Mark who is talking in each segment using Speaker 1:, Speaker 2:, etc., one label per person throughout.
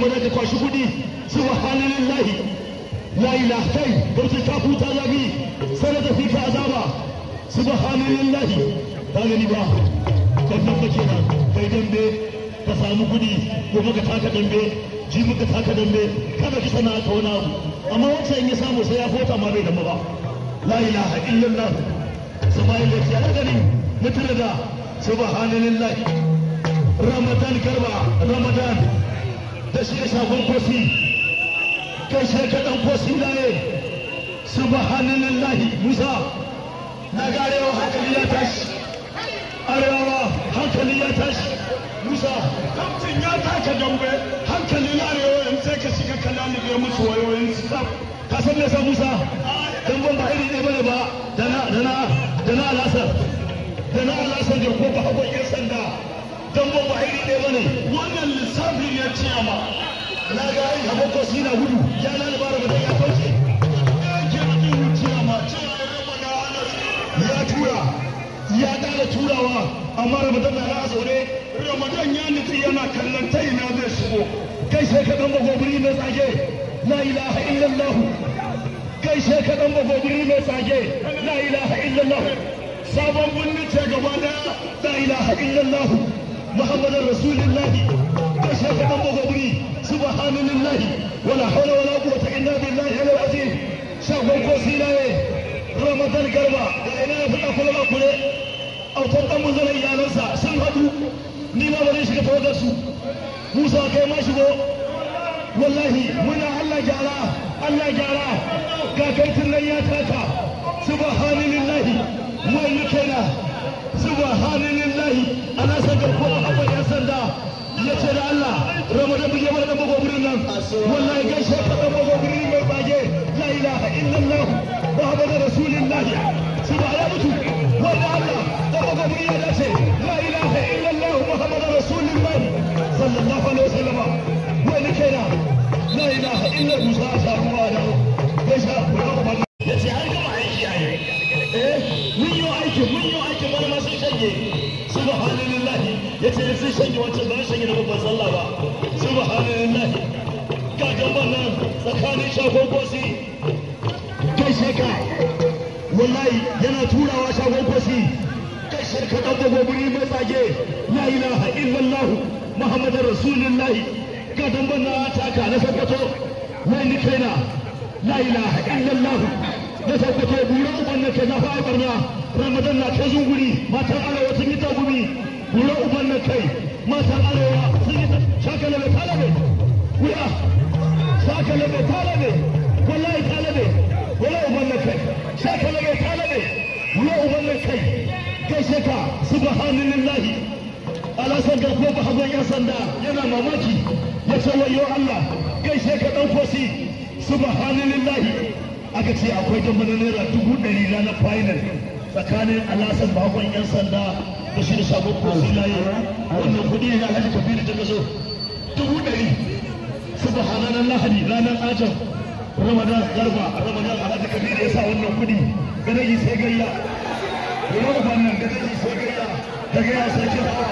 Speaker 1: ramadan ka kwashi kuɗi subhanallahi la ilaha kai gauta ta huta zabi sai da fi ka azaba subhanallahi ba gani ba kan nan kake nan kai dambe ka samu kuɗi gobe ka taka dambe ji muka taka dambe kada ka sana ka wani abu amma wancan in ya samu sai ya fota ma bai damba ba la ilaha illallah sabayin da ya gani mutum da subhanallah ramadan garba ramadan da shi ya shafin kosi kai sai ka dan kosi laye subhanallah musa na garewa hankali ya tashi arewa hankali ya tashi musa kamtin ya taka dambe hankali na arewa yanzu sai ka shiga kalalube musu wayoyin su ka san me sa musa damben ba iri ɗaya bane ba da na da na da na alasar da na alasar da ko ba hagon yan sanda damben ba iri ɗaya bane wannan lissafin ya ce ma na ga ai hagon ko shi na gudu ya na libara ba ya kauce ya tura ya ƙara turawa amma ramadan na na zaune ramadan ya nutsi yana kallon ta ina zai shigo kai sai ka ɗan bagobiri mai tsage la ilaha illallah kai sai ka ɗan bagobiri mai tsage la ilaha illallah sabon birnin ce gaba daya la ilaha illallah muhammadin rasulullahi kai sai ka ɗan bagobiri subhanallahi wala hawla wala quwwata illa billahi al-azim shagon ko silaye ramadan garba da ina ya faɗa kula ba kule autar ɗan munzalar iyalansa sun haɗu ni ma ba zai shiga tawagar su musa kai ma shigo wallahi muna allah gyara allah gyara kakaitin nan ya taka subhanallahi wani kaina subhanallahi ana san garko a haɓar yan sanda ya ce da allah ramadan buge mana ɗan bagobirin nan wallahi gaishe ka ɗan bagobirin mai bage la ilaha illallah muhammadu rasulullahi subhanahu ya mutu wanda allah ɗan bagobirin ya dace la ilaha illallah muhammadu rasulullahi sallallahu alaihi wasallam wani kaina la ilaha illa musa a samu wa da gaishe ya ce an gama aiki a yi eh mun yi aiki mun yi aiki bana ma sun shanye subhanallahi ya ce sun shanye wancan ba shanye da babban sallah ba subhanallahi ga gaban nan tsakanin shagon kosi kai sheka wallahi yana turawa shagon kosi kai sheka dan bagobiri mai tsage la ilaha illallah muhammadar rasulullahi ga damban na taka na sabbato wani kaina la ilaha illallah na tabbato bura uban na kai na fa'a barna ramadan na kai zunguri matan arewa sun yi tagumi bura uban na kai matan arewa sun yi shakala mai talabe wuya shakala mai talabe wallahi talabe wala uban na kai shakala mai talabe wala uban na kai gaishe ka subhanallahi alasan garko ba hagon yan sanda yana mamaki ya ce wayo Allah gaishe ka dan kosi subhanallahi aka ce akwai damba na naira dubu ɗari ranar final tsakanin alasan bakon yan sanda da shi da sabon kosi layi wannan kuɗi ne na alhaji kabiru ta kaso dubu ɗari subhanan lahadi ranar ajam ramadan garba ramadan alhaji kabiru ya sa wannan kuɗi ganaji sai gayya ramadan nan ganaji sai gayya da gaya sai hawa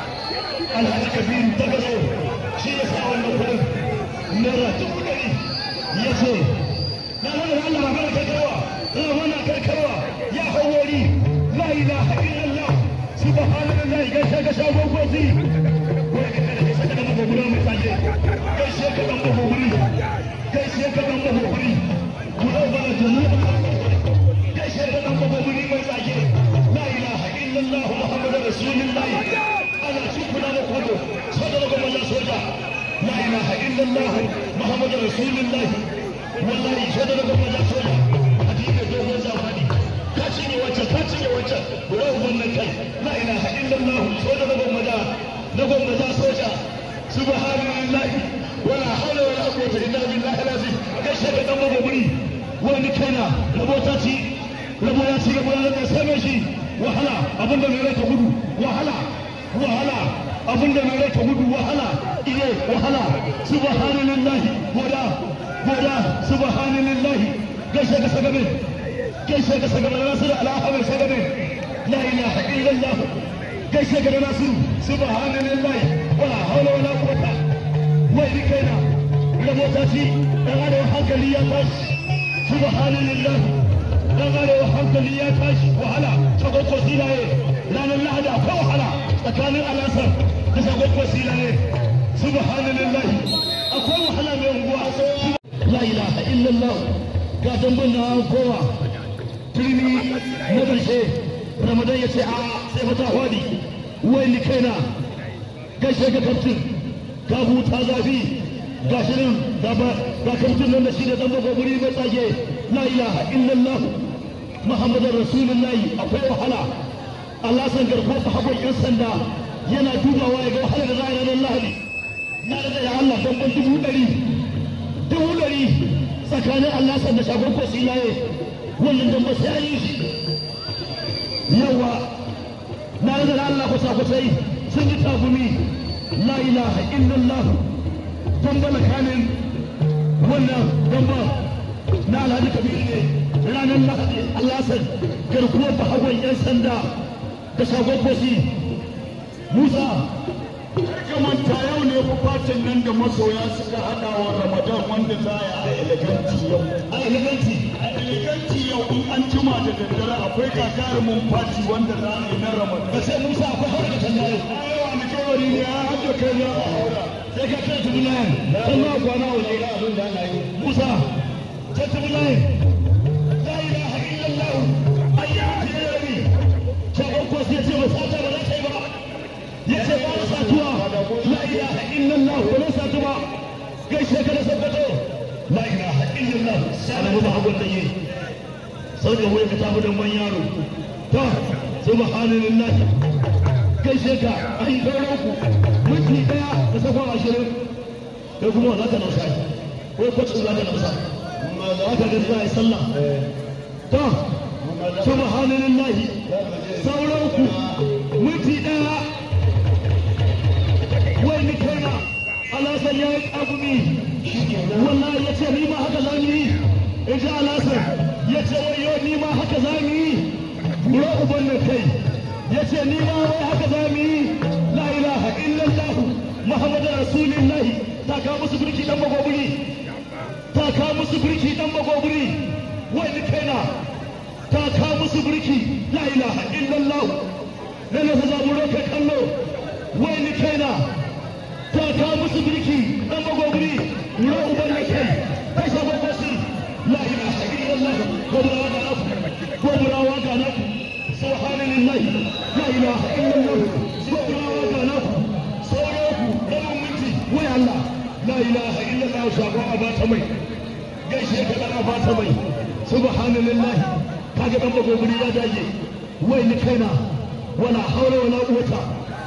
Speaker 1: alhaji kabiru ta kaso shi ya sa wannan kuɗin naira dubu ɗari ya ce na wani Allah ba mana karkarwa na wani karkarwa ya hawari la ilaha illallah subhanallahi gaishe ka shagon gozi wai ka kada gaishe ka dan magoguri mai tsaje gaishe ka dan magoguri gaishe ka dan magoguri guda bana jama'a gaishe ka dan magoguri mai tsaje la ilaha illallah muhammadur rasulullah ana cikuna da kwado soja da gwamnan soja la ilaha illallah muhammadur rasulullah wallahi sai da gaba da soja a cikin dogon zamani ka cinye wancan ka cinye wancan guda wannan kai la ilaha illallah sai da gaba da na gwamna da soja subhanallah wala hawla wala quwwata illa billahi alazim kai sai da dan magoburi wani kaina rabota ci rabo ya ci rabo ya da sai shi wahala abinda mai rai ta gudu wahala wahala abinda mai rai ta gudu wahala ile wahala subhanallah wada goda subhanallahi gaishe ka sagabe gaishe ka sagabe nasir al'ahmar sagabe la ilaha illallah gaishe ka nasir subhanallahi wala hawla wala quwwata wai ni kaina rabota ci dan arewa hankali ya tashi subhanallah dan arewa hankali ya tashi wahala shagwakwa silaye ranar lahadi akwai wahala tsakanin alasar da shagwakwa silaye subhanallah akwai wahala mai unguwa la ilaha illallah ga dambun na kowa turmi na ƙarshe ramadan ya ce a sai mata hwadi wai ni kaina gaishe ga kaftin ka huta zafi ga shirin gaba ga kaftin nan da shi da zamba gobiri mai tsage la ilaha illallah muhammadar rasulullahi akwai wahala Allah san garko ta hagon yan sanda yana dubawa ya ga wahala da za a yi ranar lahadi na da ya Allah don ban dubu ɗari dubu ɗari tsakanin Allah san da shagon ko silaye wannan don ba sai an yi shi yawa na da Allah kusa kusai sun yi tagumi la ilaha illallah dambala kanin wannan damba na alhaji kabir ne ranar lahadi Allah san garkuwar bahagon yan sanda da shagon kosi musa
Speaker 2: manta yau ne fatin nan da masoya suka hada wa ramadan wanda za a yi eleganti yau
Speaker 1: a eleganti
Speaker 2: a eleganti yau in an jima da daddare akwai gagarumin fati wanda za a yi na ramadan
Speaker 1: ba sai musa akwai haura da sanda yau
Speaker 2: ayo alkawari ne ya hajjo kai za a haura
Speaker 1: sai ka kai tubu layin kan ma kwana waje
Speaker 2: abin da ana yi
Speaker 1: musa kai tubu layin la ilaha illallah ayya ya rabi shagon kosi ya ce ba sata ba za ta yi ba ya ce ba na satuwa la ilaha illallah ba na satu ba gaishe ka da sabbato la ilaha illallah alamu ba hagun da yi sau da wuya ka tafi da man yaro to subhanallah gaishe ka an yi sauran ku minti daya da sakon ashirin kai kuma za ka nausa ko kwacin za ka nausa za ka gani za a yi sallah to subhanallah sauran ku minti daya wai ni kaina alasan ya yi ƙagumi wallahi ya ce ni ma haka za mu yi in ji alasan ya ce wai yau ni ma haka za mu yi kura uban nan kai ya ce ni ma wai haka za mu yi la ilaha illallah muhammadu rasulillahi ta kawo musu birki dan bagobiri ta kawo musu birki dan bagobiri wai ni kaina ta kawo musu birki la ilaha illallah na nasa zaburo kai kallo wai ni kaina ta kawo musu birki dan bagobiri wura uban na kai kai sabon basu la ilaha illallah goburawa ga naku goburawa ga naku subhanallah la ilaha illallah goburawa ga naku sauraku ɗan minti wai Allah la ilaha illallah shagon a bata mai gaishe ka dan a bata mai subhanallah kaga dan bagobiri ya dage wai ni kaina wala haula wala quwwata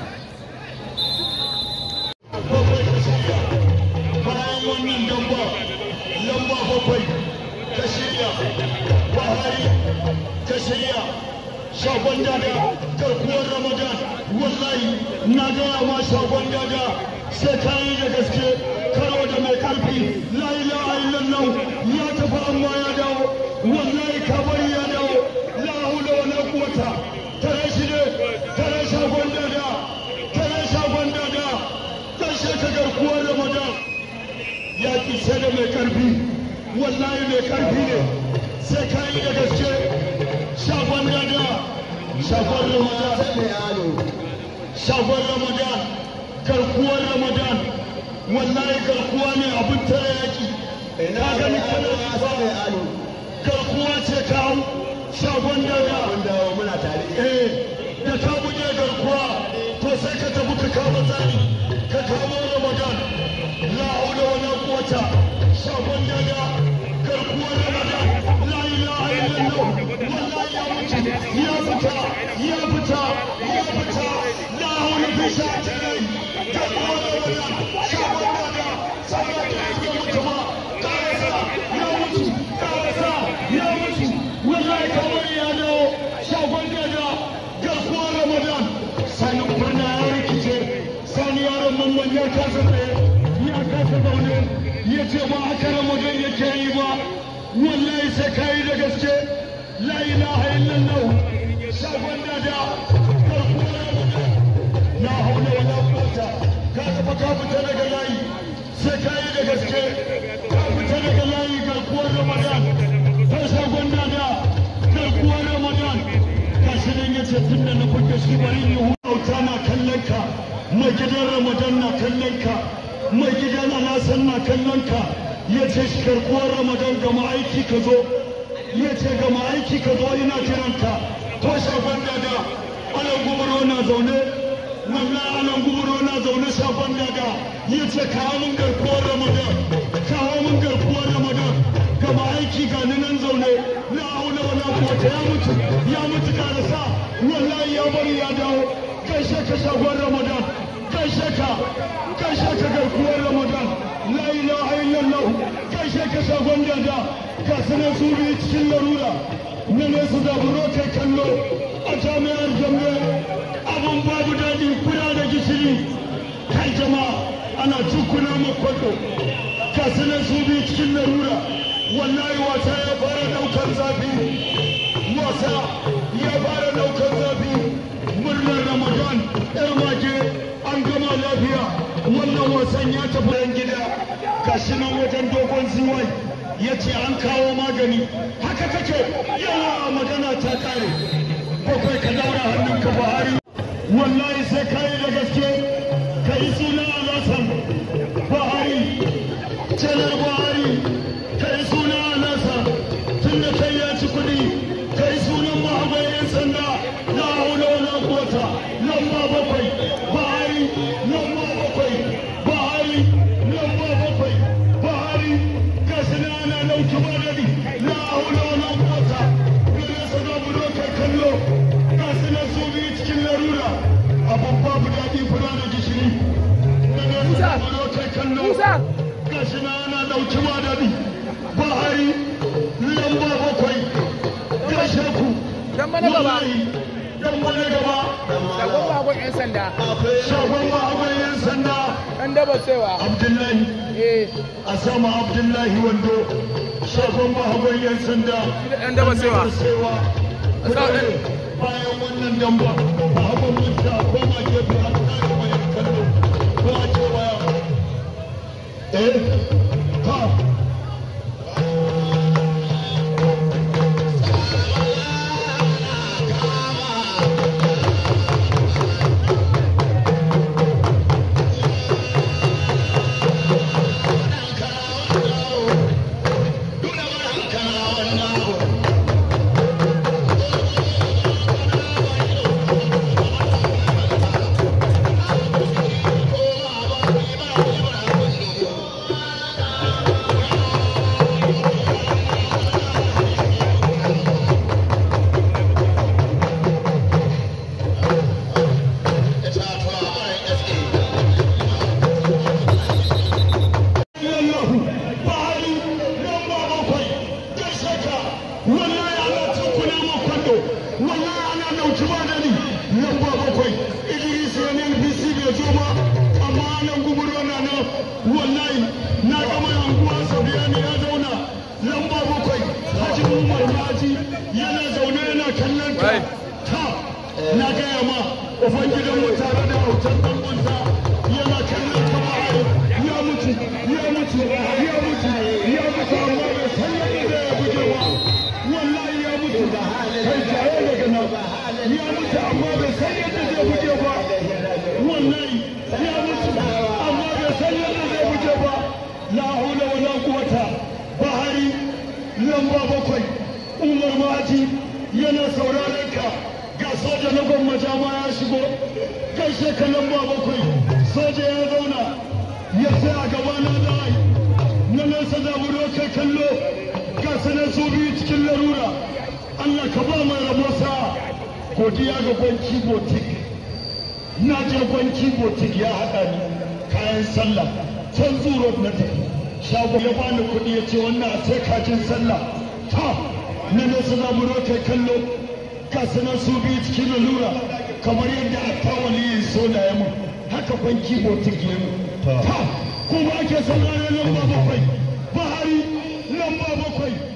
Speaker 2: bayan wannan lamba lamba bakwai ta shirya buhari ta shirya shagon dada garkuwar ramadan wallahi na gaya ma shagon dada sai ka yi da gaske karo da mai karfi la ilaha illallah ya tafi amma ya dawo wallahi kabari ya dawo la hula wala quwwata tare shi ne tare shagon dada tare shagon dada ƙarshe ka garkuwar ramadan ya ƙi sai da mai ƙarfi wallahi mai ƙarfi ne sai ka yi da gaske shagon dada shagon ramadan shagon ramadan garkuwar ramadan wallahi garkuwa ne abin tare yaƙi ka gani kana ba garkuwa ce ka hau shagon dada eh da ka buge garkuwa to sai ka tafi ka kawo tsari ka kawo ramadan la haula wala quwwata shagon dada garkuwar ramadan la ilaha illallah wallahi ya mutu ya fita ya fita ya fita la haula bi sha'ati garkuwar ramadan shagon dada shagon dada ya mutu ma karasa ya mutu karasa ya mutu wallahi kamar ya dawo shagon dada garkuwar ramadan sanin birna ya rikice sani yaron mamman ya kasa tsaye ya kasa zaune ya ce ba haka ramadan yake yi ba wallahi sai ka yi da gaske la ilaha illallah shagon dada garkuwar ramadan la haula wala quwwata ka taɓa ka fita daga layi sai ka yi da gaske ka fita daga layi garkuwar ramadan ta shagon dada garkuwar ramadan ga shi nan ya ce tun da na kuke shi bari yi hutauta na kallon ka mai gidan ramadan na kallon ka mai gidan alasan na kallon ka ya ce shi garkuwar ramadan ga ma'aiki ka zo ya ce ga ma'aiki ka zo ina kiran ka to shagon dada alan gubaro na zaune wannan alan gubaro na zaune shagon dada ya ce kawo mun garkuwar ramadan kawo mun garkuwar ramadan ga ma'aiki ga ni nan zaune na auna wala kuwata ya mutu ya mutu karasa wallahi ya bari ya dawo gaishe ka shagon ramadan gaishe ka gaishe ka garkuwar ramadan la ilaha illallah gaishe ka shagon dada ga sanar su biyu cikin larura na ne su zaburo kai kallo a jami'ar jambe abun babu daɗi kuna da gishiri kai jama'a ana tukuna makwado ga sanar su biyu cikin larura wallahi wasa ya fara daukar zafi wasa ya fara daukar zafi murnar ramadan yar mage an gama lafiya wannan wasan ya tafi yan gida gashi nan wajen dogon ziwai ya ce an kawo magani haka kake yawa magana ta kare bakwai ka daura hannunka buhari wallahi sai ka yi da gaske ka yi suna alasan buhari janar buhari ka yi suna alasa tun da kai ya ci kuɗi ka yi sunan mahabai yan sanda na haula wala kuwata lamba bakwai buhari lamba bakwai buhari lamba bakwai buhari ga suna ana nauki madadi na haula wala kuwata gare sa za mu kai kallo ga suna su biyu cikin larura abin babu daɗi fura da gishiri gare sa za mu kai kallo gashi na ana dauki madadi bahari lamba bakwai gashe ku
Speaker 3: Dan mana gaba.
Speaker 2: dan mana gaba
Speaker 3: Shagon bagon 'yan sanda.
Speaker 2: shagon mahagon yan sanda
Speaker 3: Ɗan daba saiwa.
Speaker 2: abdullahi
Speaker 3: Eh,
Speaker 2: a sama abdullahi wando shagon mahagon yan sanda
Speaker 3: ɗan daba saiwa.
Speaker 2: sewa
Speaker 3: A sa ɗan-
Speaker 2: bayan wannan damba mahagon mutta ko ma gefe an kare mai kallo ko a ce waya eh ha illallahu bahari lamba bakwai gaishe ka wallahi ana tukuna ma kwando wallahi ana dauki ba dani lamba bakwai idris ya ne npc bai zo ba amma nan guburo na nan wallahi na ga mai anguwa sabiyani ya zauna lamba bakwai haji umar maji yana zaune yana kallon ka
Speaker 3: Right.
Speaker 2: ta na gaya ma ubangidan mu tare da autar dangunsa yana kallon ka bahari ya mutu ya mutu ya mutu ya mutu amma bai san yadda zai buge ba wallahi ya mutu kai tare daga nan ya mutu amma bai san yadda zai buge ba wallahi ya mutu amma bai san yadda zai buge ba la haula wala quwata bahari lamba bakwai umar maji yana sauraron ka ga soja na gwamnati ma ya shigo gaishe ka lamba bakwai soja ya zauna ya tsaya gaba na dai na nesa da mu kai kallo ga sanar su biyu cikin larura Allah ka ba mai rabo sa godiya ga gwanci botik na je gwanci botik ya haɗa ni kayan sallah can zuro na tafi shago ya bani kuɗi ya ce wannan a sai kajin sallah ta na nesa da mu kai kallo ga sanar su biyu cikin larura kamar yadda a tawali yin soda ya mun haka gwanci botik ya mun ta kuma ake sauraron lamba bakwai bahari lamba bakwai